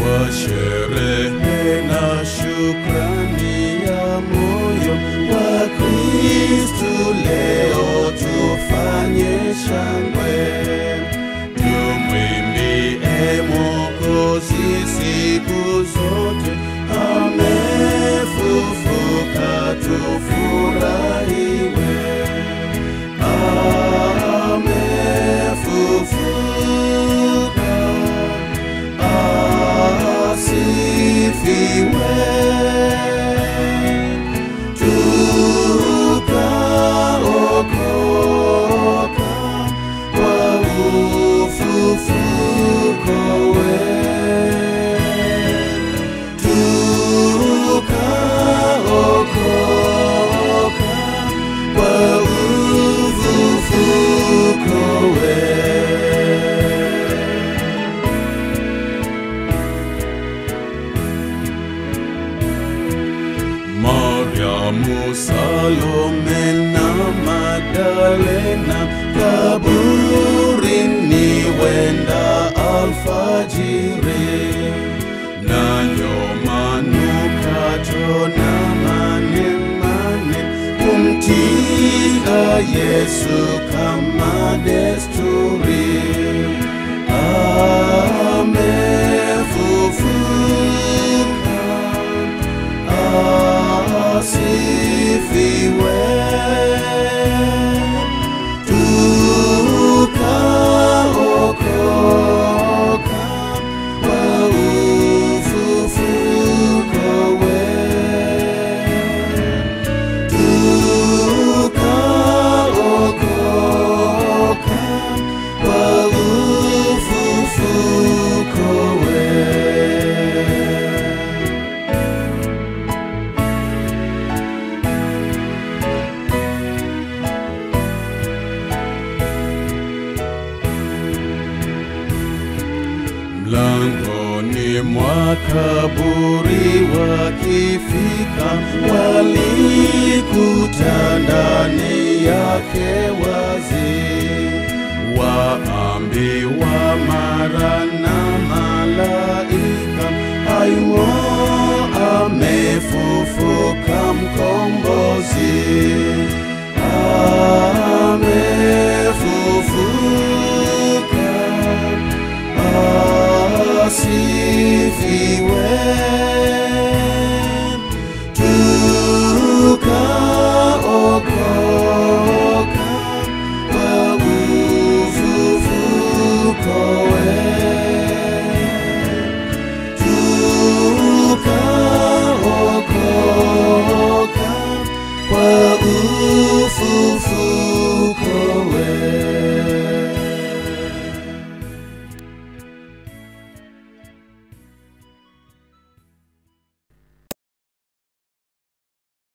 kwa sherehe na shukrani ya moyo wa Kristu, leo tufanye shangwe, tumwimbie Mwokozi siku zote, amefufuka, tufurahiwe, amefufuka asifiwe, tukaokoka kwa ufufuko wetu, tukaokoka kwa ufufuko wetu. Mariamu, Salome na Magdalena kaburini wenda alfajiri, nayo manukato na mane mane kumtia Yesu kama desturi amefufuka asifiwe, tukaokoka kwa ufufuko wetu, tukaokoka kwa ufufuko wetu. Mlangoni mwa kaburi wakifika, walikuta ndani yake wazi, waambi